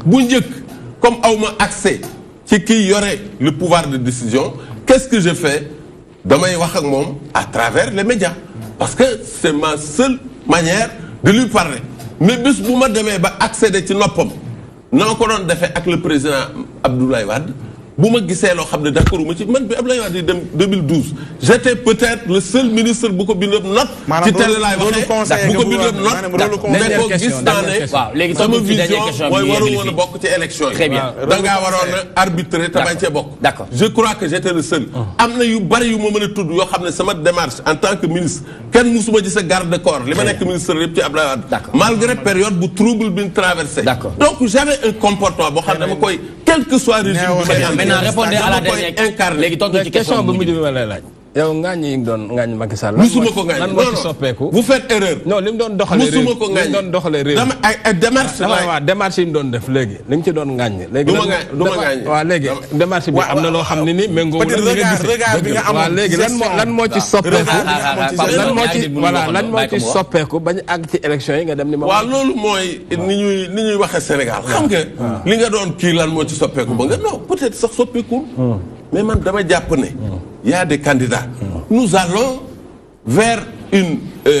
bu njëkk comme awma accès ci kii yore le pouvoir de décision qu'est-ce que je fais damay wax ak moom à travers les médias parce que c'est ma seule manière de lui parler mais bés bu ma demee ba accéder ci noppam na ma ko doon defee ak le président Abdoulaye Wade bu ma gisee loo xam ne d'accord ma ci man bi Abdoulaye Wade di dem 2012 j'étais peut-être le seul ministre bu ko bindoon note Maanaam ci télé laay rôle- rôle conseiller waxee bu ko nga bindoon bëgg a- maanaam note rôle conseiller. ne ko Dernière gis question, naa dernière ne question. Waaw, léegi sama tontu ci dernière vision question bi mooy ñu waru yeggali woon a fii. bokk ci élection yi Très bien. da ngaa waroon a arbitrer te bañ cee bokk D'accord. je crois que j'étais le seul am na yu bari yu ma mën a tudd yoo xam ne sama démarche en tant que ministre kenn musuma gis a garde corps li ma nekk ministre yëpp ci Abdoulaye Wade D'accord. malgré période bu trouble bi ñu traversé D'accord. donc j'avais un comportement boo xam ne dama koy quel que soit régime bi may ànd Maintenant, répondez à la dama koy dernière incarner. léegi tontu ci question question bu bu mujj mujj bi ma lay laaj. yow ngaañ yi nga doon ngaañ Macky Sall. lan musuma moo- ko ngaañ lan non moo ci non soppeeku. vous faites erreur non li mu doon doxalee réew musuma ko li ngaañ mu doon doxalee réew dama ay ay démarche dama laay- waa démarche yi ñu doon def léegi li nga ci doon ngaañ. léegi Du ma lan- ngaañ, du ma dama- ngaañ. waaw léegi démarche bi Wa- am na loo xam ne ni méngoo peut-être li nga regard- gisee. regard bi nga amoon waaw léegi ci lan moo gestion. lan moo ci Regard soppeeku. bi nga amoon ci Pardon, lan moo ñaari ci nit mënuñu voilà ko lan doon, moo bàyyi ko ci mu wax. soppeeku bañ àgg ci élection yi nga dem ni ma. waaw loolu mooy ni ñuy ni ñuy waxee Sénégal xam nga li nga doon kii lan moo ci soppeeku ba nga non peut-être sax soppeekul mais man dama jàpp ne y a des candidats nous allons vers une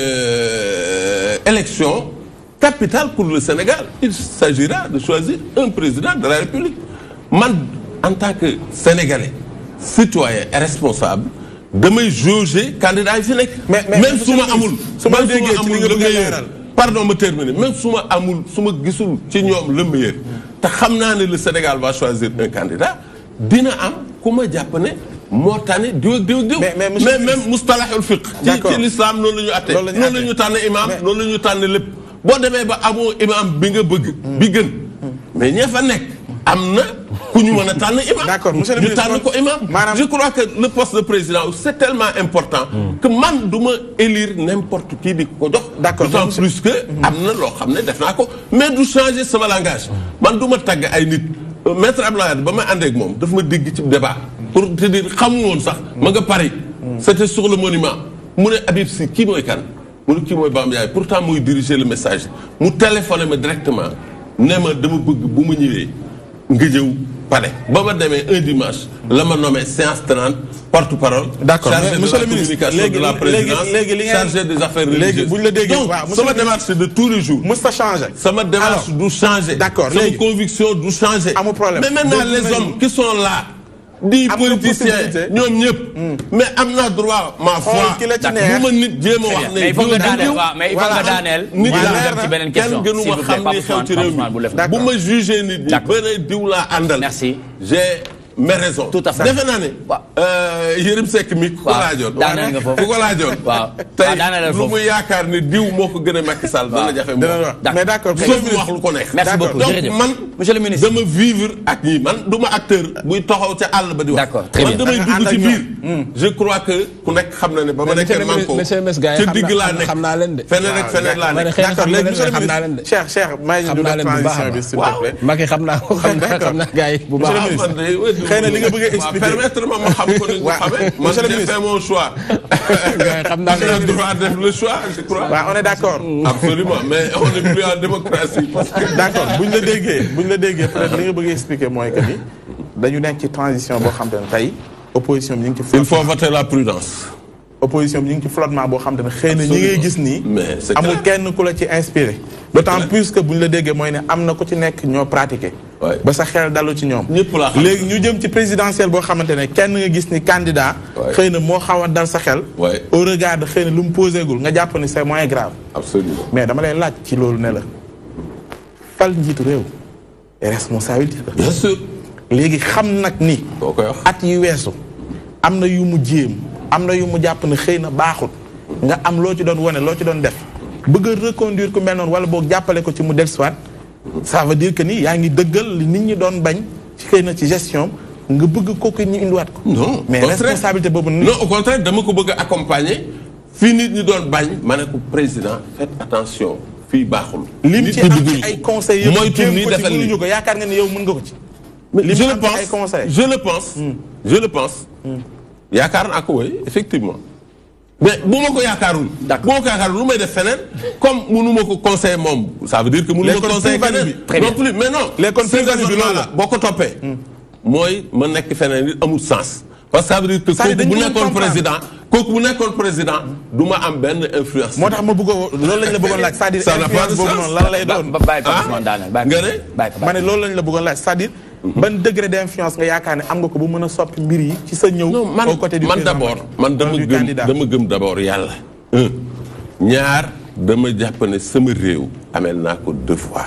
euh, élection capitale pour le Sénégal il s'agira de choisir un président de la République man en tant que Sénégalais citoyen et responsable damay jauger candidat yi fi nekk Mais- mais- même monsieur su ma le ministre, amul su ma même su déggee ma ci li amul nga le bëgg a meilleur leeral. pardon ma terminer même su ma amul su ma gisul ci ñoom le meilleur te xam naa ne le Sénégal va choisir un candidat dina am ku ma jàpp ne moo tane diw ak diw ak diw Mais- mais monsieur le même ministre- mustalahul fiqh ci D'accord. ci l'islam noonu la ñu atte Loolu la ñu noonu la atte. ñu tànn imam Mais- noonu la ñu tànn lépp boo demee ba amoo imam bi nga bëgg bi gën mais ña fa nekk am na ku ñu mën a tànn imam D'accord, monsieur le ñu ministre, tànn ko imam maanaam- je crois que le poste de président c'est tellement important que man du ma élire n'importe qui di ko jox D'accord, d'autant monsieur- plus que am na loo xam ne def naa ko mais du changer sama langage man du ma tagg ay nit Euh, maître Abdoulaye Wade ba may àndee ak moom daf ma dégg ci débat pour te dire xamu woon sax ma nga Paris c'était sur le monument mu ne Habib Sy kii mooy kan mu ne kii mooy Bamba Ndiaye pourtant muy diriger le message mu téléphoné ma directement ne ma dama bëgg bu ma ñëwee nga ñëw palais ba ma demee un dimanche la ma nommé séance tenante porte-parole D'accord, chargé mais de monsieur la le ministre, communication de la léegi- présidence léegi- léegi li ngeen- chargé des affaires léegi religieuses bu ñu la déggee, donc waaw, monsieur sama le démarche c'est de tous les jours mës ta changé. sama démarche du changer. D'accord, sama léegi. conviction du changer. Amul problème. mais maintenant Léegi les nañu- hommes qui sont là. di Am nga politiciens possibilité. ñoom ñëpp. mais am naa droit ma foi. Xool ki la ci neex. bu ma nit jéem a wax ne. mais il faut diw nga ak daaneel diw. waaw mais il faut Voilà. nga daaneel. nit ñu la dem ci beneen question kenn gënu s'il ma vous plaît, xam Pape li xew ci Ousmane, réew Pape Ousmane, bu mi. lef. D'accord. bu ma jugé nit ñi. D'accord. ba ne diw laa àndal. Merci. j'ai mes raisons. Tout à fait. defe naa ne. Waaw. euh, Yérim Seck mi ku ko Waaw. laajoon. Daaneel nga foofu. ku ko laajoon. Waaw. tey Waaw, daaneel lu foofu. mu yaakaar ne diw moo ko gën a Macky Sall. dana jafe mu dana wax. wax D'accord. mais d'accord. sauf mu wax lu ko neex. Merci D'accord. beaucoup donc jërëjëf. man Monsieur le ministre. dama vivre ak ñi man du ma acteur buy taxaw ca àll ba di wax. D'accord, très man bien. damay Da nga dugg ci ànd ak biir. je crois que ku nekk xam na ne ba ma Mais monsieur nekkee le manko monsieur le gars yi ca xam digg naa- laa nekk xam naa leen de. feneen ak feneen laa ma ne nekk. xëy na D'accord xam léegi nga monsieur leen le xam naa leen de. ministre Cheikh Cheikh may ñu xam du naa def leen bu baax a transition bi baax. s'il te plaît. Macky xam naa ko xam naa D'accord. xam naa gars yi bu baax. Monsieur le ministre. man de ouais, Xëy na li nga bëgg a waaw, expliquer. permettre ma ma xam ko ni nga Waaw. xamee. man Monsieur le j'ai ministre. fait mon choix. gars yi xam naa j'ai le droit de faire le choix je crois. waaw on est d'accord. absolument mais on est plus en démocratie parce que. d'accord bu ñu la déggee bu ñu la déggee peut-être li nga bëgg a expliquer mooy que ni dañu nekk ci transition boo xam te ne tey opposition bi ñu ngi ci il flottement faut voter la prudence. opposition bi ñu ngi ci flottement boo xam te ne xëy na ñi ngay gis nii mais c'est amul clair. kenn ku la ci inspiré d'autant clair. plus que bu ñu la déggee mooy ne am na ku ci nekk ñoo pratiqué Ouais. ba sa xel dalu ci ñoom ñëpp laa xam. léegi ñu jëm ci présidentielle boo xamante ne kenn nga gis ni candidat Ouais. xëy na moo xaw a dal sa xel Ouais. au regard de xëy na lu mu posé gul nga jàpp ni c'est moins grave absolument. mais dama lay laaj ci loolu ne la fal njiitu réew responsabilité la bien sûr. léegi xam nag ni boo koy wax. at yi weesu am na yu mu jéem am na yu mu jàpp ne xëy na baaxut nga am loo ci doon wane loo ci doon def bëgg a reconduire ku mel noonu wala boog jàppale ko ci mu dellusiwaat ça veut dire que ni yaa ngi dëggal li nit ñi doon bañ ci xëy na ci gestion nga bëgg kooku ñu indiwaat ko. non mais au contraire. responsabilité boobu. non au contraire dama ko bëgg a accompagner fii nit ñi doon bañ ma ne ko président faites attention fii baaxul. lim nit ci ñi am bëgguñu ci ko. ay conseils yëpp moytu jéem nii ko ci defal mënuñu lii. ko yaakaar nga ni yow mën nga ko ci. Mais Lim je am le ci pense ay conseils. je le pense je le pense yaakaar naa ko woy effectivement mais bu ma ko yaakaarul. D'accord. bu ma ko yaakaarul lu may def feneen comme munu ma ko conseiller moom ça veut dire que munu ma Les ko kon conseiller plus-value keneen. bi. Très non bien. plus mais non. Les kon ce plus-value bi raisonnement loolu là boo ko toppee. mooy ma nekk feneen nit amul sens. parce que ça veut dire que C'est-à-dire kooku bu dañu nekkoon comprendre. président kooku bu nekkoon président du ma am benn influence. moo tax ma bëggoon loolu lañ la bëggoon laaj c'est-à-dire Ça n'a pas influence de boobu sens. noonu lan lay ba doon. ba bàyyi Pape Ah. Ousmane daaneel bàyyi Nga ko ne? bàyyi ko ma ne loolu lañ la bëggoon laaj c'est-à-dire ban degré d'influence nga yaakaar ne am nga ko bu mën a soppi mbir yi ci sa ñëw. non man au côté du man président d'abord Macky. man dama du gëm candidat. dama gëm d'abord yàlla. un ñaar dama jàpp ne sama réew amel naa ko devoir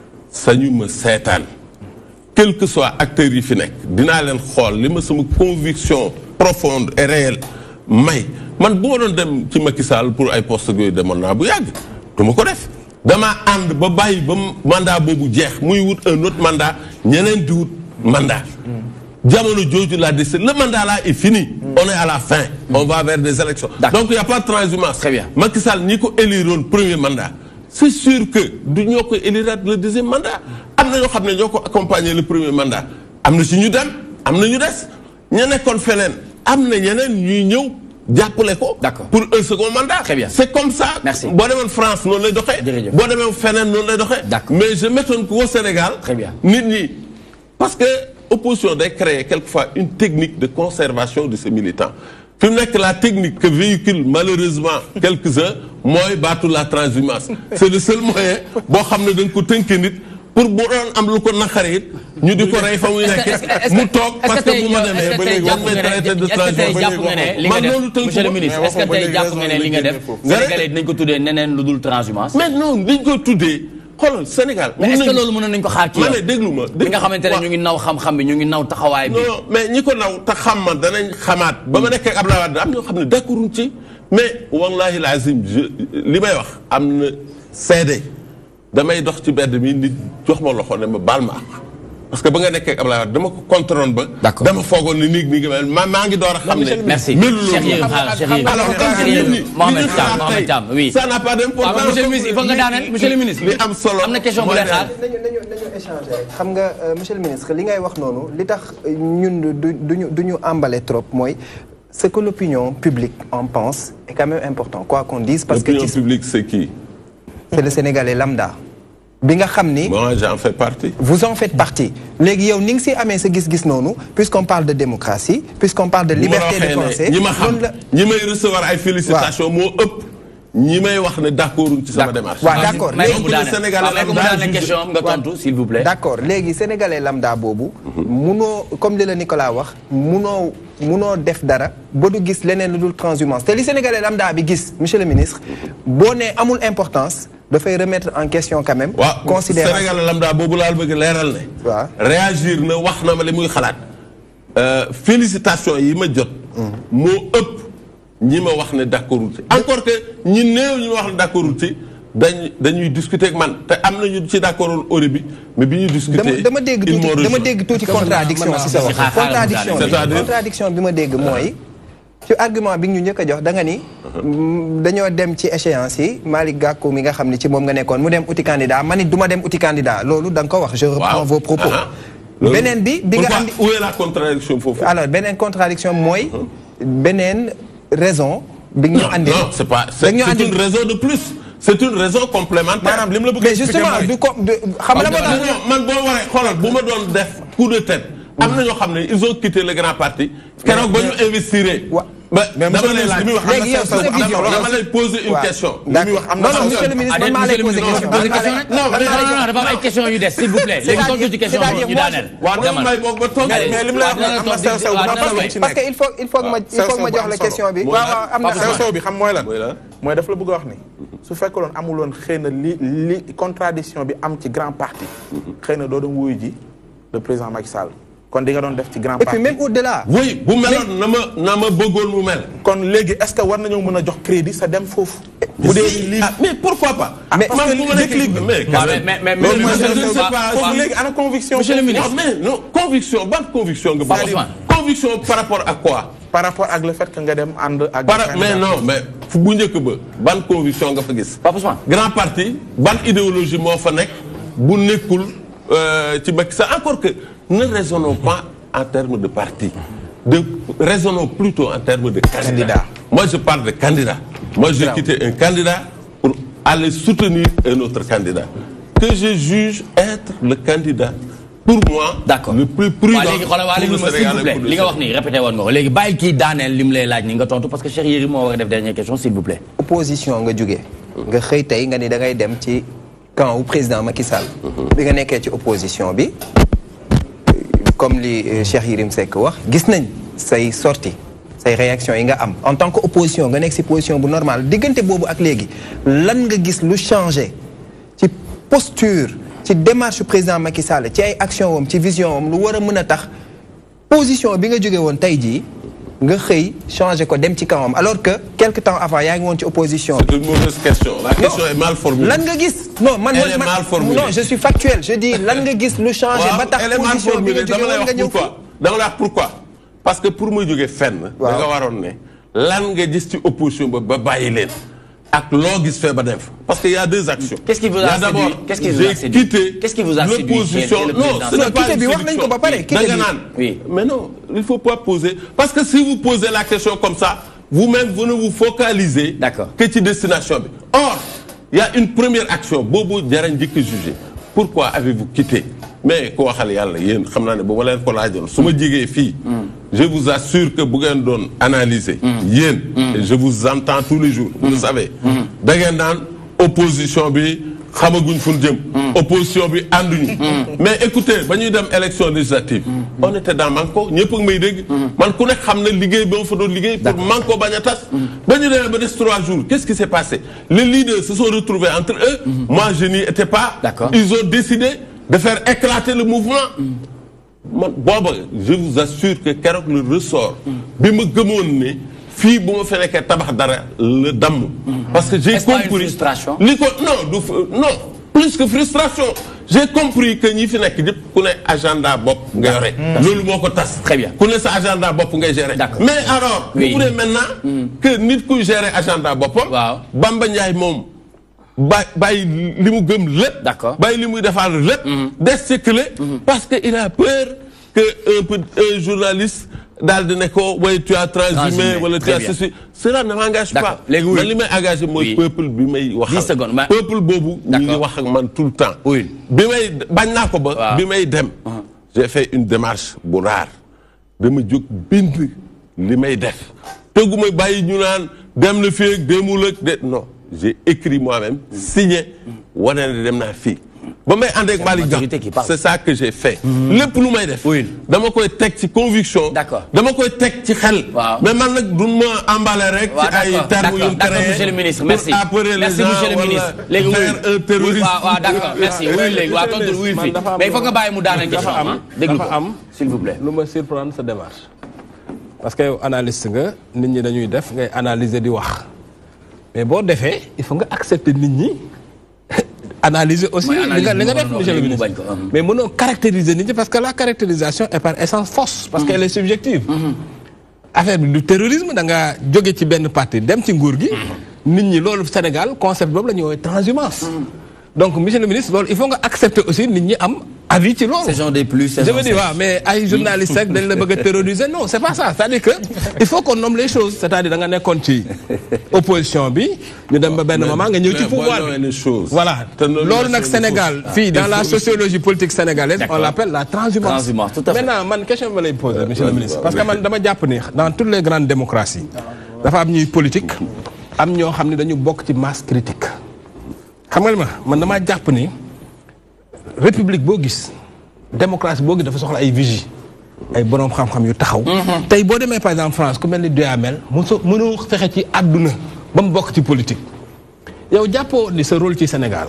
sañu ma seetaan quel que soit acteurs yi fi nekk dinaa leen xool li ma sama conviction profonde et réelle may man bu ma doon dem ci Macky Sall pour ay postes yooyu demoon naa bu yàgg du ma ko def damaa ànd ba bàyyi ba mandat boobu jeex muy wut un autre mandat ñeneen di wut mandat jamono jooju la décision le mandat là est fini. on est à la fin. on va vers des élections. D'accord. donc il y a pas de transhumance. Très bien. Macky Sall ñi ko éliroon premier mandat. c'est sûr que du ñoo ko éliraat le deuxième mandat am na ñoo xam ne ñoo ko accompagner le premier mandat am na si ñu dem am na ñu des ña nekkoon feneen am na ñeneen ñuy ñëw jàppale ko. D'accord. pour un second mandat. Très bien. c'est comme ça. Merci. boo demoon France noonu lay doxee. Jërëjëf. boo demee feneen noonu lay doxee. D'accord. mais je m'étonne qu'au Sénégal. Très bien. nit ñi parce que opposition day créer quelquefois une technique de conservation de ses militants fi mu nekk la technique que véhicule malheureusement quelques-uns mooy baatu la transhumance c'est le seul moyen boo xam ne da nga ko tënk nit pour bu doon am lu ko naqari it ñu di ko rey fa muy est-ce que- est-ce nekkee que- mu toog est-ce que parce que tey bu ma yow- demee est-ce que ba tey léegi jàpp on may nga ne- traité de est-ce que tey transhumance jàpp nga ne li nga man def loolu tënk monsieur le ko. ministre Mais est-ce que waxuma tey léegi jàpp raison nga ne la li nga génne def foofu. sénégalais dinañ ko tuddee neneen lu dul transhumance mais non liñ ko tuddee xoolal Sénégal mais est-ce que mën nañu- loolu mënoon nañ ko xaar ci ma yow ne déglu ma li nga xamante ne ñu ngi naw xam-xam bi ñu ngi naw taxawaay bi non mais ñi ko naw te xam ma danañ xamaat ba ma nekkee ak Abdoulaye Wade am ñoo xam ne d'accorduñ ci mais wallahi lazim je li may wax am na seede damay dox ci mbedd mi nit jox ma loxo ne ma baal ma ak parce que ba nga nekkee ak Abdoulaye Wade dama ko contrôle ba D'accord. dama foogoon ni nii nii nga ma maa ngi door a xam ne merci melu loolu. Cheikh Yérim xaaral Cheikh Yérim alors comme Cheikh nit Yérim ñi Mohamed li ñu Thiam xalaat Mohamed tey, Thiam oui ça n'a pas waaw d'importance monsieur le ministre il faut nga daaneel monsieur le ministre li am solo am na question bu mooy lay ne- xaar nañu nañu nañu échanger rek xam nga euh, monsieur le ministre li ngay wax noonu li tax euh, ñun du duñu du ñu emballé trop mooy ce que l'opinion publique en pense est quand même important quoi qu'on dise parce que l'opinion ci- publique c'est qui c'est le sénégalais lambda bi nga xam ni moi j'en fais partie vous en faites partie léegi yow ni nga si amee sa gis-gis noonu puisqu'on parle de démocratie puisqu'on parle de bu ma la liberté de waxee ne pensée ñi ma xam noonu la ñi may recevoir ay félicitations moo ëpp ñi may wax ne d'accorduñ ci sama démarche. waaw d'accord may ko léegi mu le daaneel Sénégalais waaw may ko mu lambda daaneel juge- question am nga tontu s'il vous plaît d'accord léegi sénégalais lambda boobu munoo comme li la Nicolas wax munoo munoo def dara ba du gis leneen lu dul transhumance te li sénégalais lambda bi gis monsieur le ministre boo nee amul importance dafay remettre en question quand même waaw considération Sénégal lambda boobu laal bëgg leeral ne. waaw. réagir na wax na ma li muy xalaat. Euh, félicitations yi ma jot. moo ëpp ñi ma wax ne d'accordul ci. encore que ñi néew ñi ma wax ne d'accordul ci dañ dañuy discuter ak man te am nañu ci d'accordul au début mais bi ñuy discuter. dama dama dégg ils m'ont tuuti dama rejoint. dégg tuuti Mën naa- contradiction mën naa- si sa wax xaaral mu contradiction daaneel. bi C'est-à-dire contradiction bi ma dégg mooy ci argument bi ñu njëkk a jox da nga ni mm, dañoo dem ci échéance yi Malick Gakou mi nga xam ne ci moom nga nekkoon mu dem uti candidat man it du ma dem uti candidat loolu da nga ko wax je reprends waaw vos propos Ah, ah. Loolu- beneen bi bi nga Pourquoi- andi où est la contradiction foofu. alors beneen contradiction mooy beneen raison bi ñu non andi non c'est pas c'est dañ ñu c'est andi une raison de plus c'est une raison complémentaire. maanaam li mu la bëgg a mais expliquer justement mooy- du ko du xam nga la moo non, tax non, man boo waree xoolal bu ma doon def coup de tête. am na ñoo xam ne ils ont quitté le grand parti. keroog ba ñu investir. Wa- ba mais dama monsieur le lay ministre laaj li muy wax am Léegi na yow sew sew sa bu am vision, solo. dama lay poser une waaw. question. li muy wax am na non non sew monsieur le sew. ministre Allez, man maa lay monsieur le poser ministre, question posez question rek. Non, non mais- non non dafa am ay questions yu des s'il vous plaît léegi tontu ci question c'est-à-dire ñu moi, daaneel waaw dama demal may boog ba toog. Allez. mais li mu la wax waaw, am na dina sew sew bu toog am di- solo waaw, bu ci parce que nekk. il faut il faut que ma il sew faut que ma sew bu jox am la solo. question bi Mooy waaw lan? waaw am na Papa sew solo sew bi xam mooy lan Mooy lan? mooy daf la bëgg a wax ni su fekkoon amuloon xëy na li li contradiction bi am ci grand parti xëy na doo doon wuyu ji le président Macky Sall kon di nga doon def ci grand et puis parti même au-delà oui bu meloon na ma na ma bëggoon mu mel. kon léegi est-ce que war nañoo mën a jox crédit sa dem foofu bu dee Si, lii ah, mais pourquoi pas. mais man parce bu que ma nekkee déclic bi- mais quand waaw, même. mais- mais- mais- loolu mais- mooy mais- je ne mais- sais pas. mais- foofu léegi ana conviction Monsieur le ministre. Non, mais non conviction ban conviction nga. Papa bëgg Ousmane. conviction par rapport à quoi. par rapport ak le fait que nga dem ànd ak par mais non mais fu bu njëkk ba ban conviction nga fa gis. Papa Ousmane. grand parti ban idéologie moo fa nekk bu nekkul euh, ci Macky Sall encore que ne raisonnons pas en termes de parti de raisonnons plutôt en termes de candidat. Candidat. moi je parle de candidat moi j'ai quitté un candidat pour aller soutenir un autre candidat que je juge être le candidat pour moi D'accord. le plus prudent waa léegi xoolal waa pour léegi le ma s'il Sénégal vous et plaît pour le li nga wax Sénégal. nii répété woon nga ko léegi bàyyi kii daaneel li mu lay laaj ni nga tontu parce que Cheikh Yérim moo war a def dernière question s'il vous plaît. opposition nga jóge nga xëy tey nga ni da ngay dem ci camp wu président Macky Sall. bi nga nekkee ci opposition bi comme li euh, Cheikh Yérim Seck wax gis nañ say sorti say réaction yi nga am en tant que opposition nga nekk si position bu normal diggante boobu ak léegi lan nga gis lu changé ci posture ci démarche président Macky Sall ci ay action wam ci vision wam lu war a mën a tax position bi nga jóge woon tey jii nga xëy changé ko dem ci kawam alors que quelque temps avant yaa ngi woon ci opposition c'est une mauvaise question la question est mal formulée lan nga gis non man Elle est man- mal formulée. non je suis factuel je dis lan nga gis lu changé ba tax elle est mal position bi nga formulée jóge dama lay woon nga wax ñëw pourquoi dama lay wax pourquoi parce que pour ma jógee fenn da Waaw. nga waroon ne lan nga gis ci opposition ba ba bàyyi leen ak loo gis fee ba dem fa parce que y a deux actions Qu'est-ce qui vous a Il y séduit d'abord Qu'est-ce qui vous a j'ai séduit quitté Qu'est-ce qui vous a séduit l'opposition chez- chez le non président ce n'est Non, pas quitté une bi wax nañ séduction. ko ba pare, Oui, quitté da nga bi. naan Oui. mais non il faut pas poser parce que si vous posez la question comme ça vous-même vous ne vous focalisez D'accord. que ci destination bi or il y a une première action boobu jara njëkk a jugé pourquoi avez-vous quitté mais ko waxal yàlla yéen xam naa ne bu ma leen ko laajoon su ma jigee fii je vous assure que bu ngeen doon analyser yéen et je vous entends tous les jours vous le savez da ngeen naan opposition bi xamaguñ fu ñu jëm opposition bi ànduñu mais écoutez ba ñuy dem élection législative on était dans Manko ñëpp a ngi may dégg man ku nekk xam na liggéey ba ma fa doon liggéey pour Manko bañ a tas ba ñu demee ba des trois jours qu'est-ce qui s'est passé les leaders se sont retrouvés entre eux moi je n'y étais pas D'accord. ils ont décidé de faire éclater le mouvement man booba je vous assure que keroog le ressort bi ma gëmoon ne fii bu ma fi nekkee tabax dara la damm parce que j'ai Est-ce pas une compris frustration li ko non du f- non plus que frustration j'ai compris que ñi fi nekk ñëpp ku ne agenda bopp nga yore loolu moo ko tas Très bien. ku ne sa agenda bopp ngay gérer D'accord. mais alors Oui. vous voulez maintenant que nit kuy gérer agenda boppam Waaw. Bamba Ndiaye moom ba bàyyi li mu gëm lépp D'accord. bàyyi li muy defar lépp des ci clé parce que il a peur que un peu un journaliste daal di ne ko way tu as transhumé Transhumé, wala tu très as bien. ceci cela ne m'engage D'accord. pas Léegi oui. man li may engagé mooy Oui. peuple bi may waxal Dix secondes, ma- peuple boobu ñu ngi D'accord. wax ak man tout le temps Oui. bi may bañ naa ko ba Waaw. bi may dem j'ai fait une démarche bu rare dama jóg bind li may def tëgguma bàyyi ñu naan dem na fii ak demul ak de non j'ai écrit moi-même signé wane ne dem naa fii ba may ànd ak Malick majorité qui Gakou parle. c'est ça que j'ai fait lépp lu may def Oui. dama koy teg ci conviction D'accord. dama koy teg ci xel Waaw. mais man nag duñ ma emballé rek waaw ci ay d'accord termes d'accord yu d'accord créé monsieur le ministre pour merci appeler les merci gens monsieur le wala ministre léegi faire un terroriste. waaw waaw d'accord merci wuyu léegi waaw tontu wuyu man fii dafa am- mais il faut nga bàyyi mu daaneel question dafa am ah déglu ko dafa am s'il vous plaît lu ma surprendre sa démarche parce que yow analyste nga nit ñi dañuy def ngay analyser di wax mais boo defee il faut nga accepter nit ñi analyser aussi Mooy li nga analyse li nga bi def mu monsieur le mu ministre bañ ko, hum. mais mënoo caractériser nit ñi parce que la caractérisation est par essence fausse parce qu'elle est subjective affaire bi du terrorisme da nga jóge ci benn parti dem ci nguur gi nit ñi loolu Sénégal concept boobu la ñuy woowee transhumance donc monsieur le ministre loolu il faut nga accepter aussi nit ñi am avis ci loolu saison des pluies je saison veux dire waaw mais ay journalistes rek dañ la bëgg a terroriser non c'est pas ça c'est-à-dire que il faut qu'on nomme les choses c'est-à-dire da nga nekkoon ci opposition bi ñu dem ba benn moment nga ñëw ci mais pouvoir boo bi ñëwee les choses. voilà te noonu loolu la nag seen Sénégal choses. fii dans Il la faut- sociologie politique sénégalaise on D'accord. l'appelle la transhumance Transhumance, tout à fait. maintenant man question bi ma lay poser monsieur le vas-y, ministre vas-y. parce que man dama jàpp ni dans toutes les grandes démocraties dafa am ñuy politique am ñoo xam ne dañu bokk ci masse critique xam nga li ma man damaa jàpp ni république boo gis démocratie boo gis dafa soxla ay vigie ay boroom xam-xam yu taxaw. tey boo demee par exemple France ku mel ni Duhamel mu so mënoo fexe ci àdduna ba mu bokk ci politique yow jàppoo ni sa rôle ci Sénégal.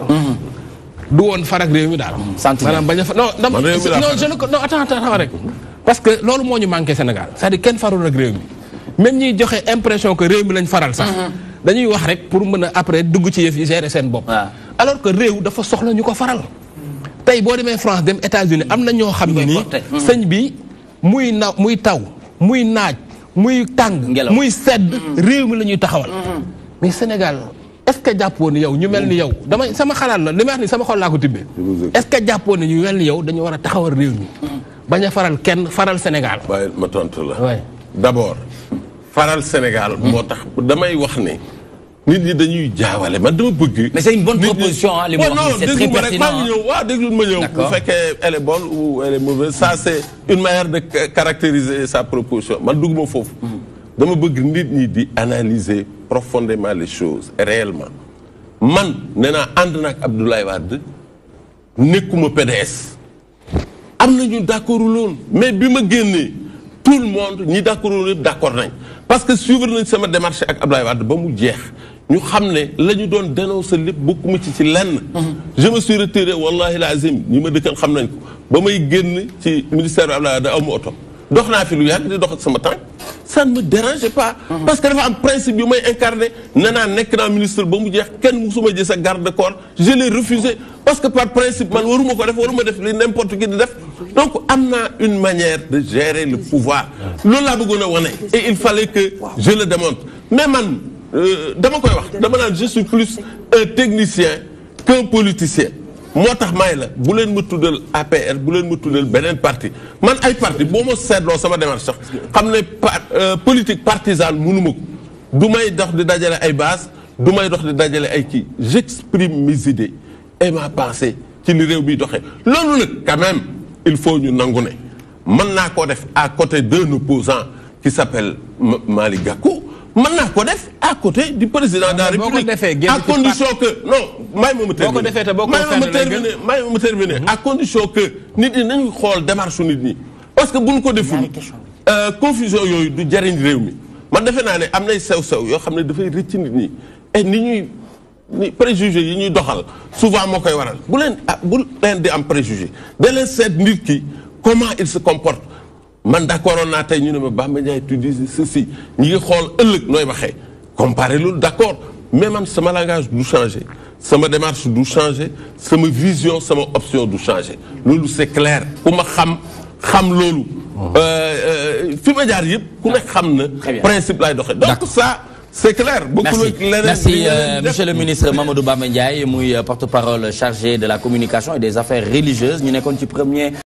du woon farak réew mi daal. Sentiment. maanaam bañ a fa non. dama Man réew mi laa non faral. je ne ko non attends attends rek. parce que loolu moo ñu manqué Sénégal c'est-à-dire kenn farul ak réew mi même ñiy joxe impression que réew mi lañ faral sax. dañuy wax rek pour mën a après dugg ci yëf yi gérer seen bopp. waaw. alors que réew dafa soxla ñu ko faral. tey boo demee France dem États-Unis am na ñoo xam ne koy nii porté. sëñ bi muy na muy taw muy naaj muy tàng. Ngelaw. muy sedd réew mi la ñuy taxawal. mais Sénégal est-ce que jàppoo ni yow ñu mel ni yow damay sama xalaat la li may wax ni sama xol laa ko tibbee. vous écoute. est-ce que jàppoo ni ñu mel ni yow dañu war a taxawal réew mi. bañ a faral kenn faral Sénégal. waaye ma tontu la. Ouais. d'abord faral Sénégal moo tax damay wax ne nit ñi dañuy jaawale man dama bëgg. Mais c'est une bonne nit ñi- proposition, hein, li mu Ouais, wax non, nii, c'est déglu très ma rek, maa ngi pertinent, ñëw waaw déglu ma ñëw. bu D'accord. fekkee elle est bonne ou elle est mauvaise ça c'est une manière de ca- caractériser sa proposition man dugguma foofu. dama bëgg nit ñi di analyser profondément les choses réellement man nee naa ànd naag Abdoulaye Wade nekkuma PDS. am nañu d'accord loon mais bi ma génnee tout le monde ñi d'accord loon yëpp d'accord nañ parce que suivre nañ sama démarche ak Abdoulaye Wade ba mu jeex ñu xam ne la ñu doon dénoncer lépp bokkuma ci ci lenn. je me suis retiré wallahi lazim ñi ma dëkkal xam nañ ko ba may génn ci ministère bi Abdoulaye Wade aw ma oto dox naa fi lu yàgg di dox ak sama tànk ça ne me dérange pas. parce que dafa am principe yu may incarné nee naa nekk naa ministre ba mu jeex kenn musuma gis sa garde corps je l'ai refusé parce que par principe man waruma ko def waruma def li n'importe qui di def donc am naa une manière de gérer le pouvoir loolu laa bëggoon a wane et il fallait que je le démontre mais man euh, dama koy wax dama naan je suis plus un technicien qu'un politicien moo tax may la bu leen ma tuddal APR bu leen ma tuddal beneen parti man ay parti boo ma seetloo sama démarche sax xam ne par euh, politique partisane mënuma ko du may dox di dajale ay base du may dox di dajale ay kii j'exprime mes idées et ma pensée ci li réew bi doxee loolu nag quand même il faut ñu nangu ne mën naa ko def à côté d'un opposant qui s'appelle Ma- Malick Gakou mën naa ko def à côté du président de la mais boo ko République defee génn à ci condition que non may ma ma terminer ko defee te boo ko may ma ma fenn lay terminer may ma ma terminer à condition que nit ñi nañu xool démarche su nit ñi parce que bu ñu ko deful euh, confusion yooyu du jariñ réew mi man defe naa ne am nay sew-sew yoo xam ne dafay rëcc nit ñi et ni ñuy ni préjugé yi ñuy doxal souvent moo koy waral bu leen ah bu leen di am préjugé da leen seet nit ki comment il se comporte man d'accord oon naa tey ñu ne ma Bamba Ndiaye tu dis ceci ñi ngi xool ëllëg nooy waxee comparer loolu d'accord mais man sama langage du changer sama démarche du changer sama vision sama option du changer loolu c'est clair ku ma xam xam loolu fi ma jaar yëpp ku nekk xam na Très bien. principe lay doxee donc D'accord. ça c'est clair bokkul Merci, ak leneen Merci li euh, ngeen def. monsieur le ministre Mamadou Bamba Ndiaye muy euh, porte-parole chargé de la communication et des affaires religieuses ñu nekkoon ci premier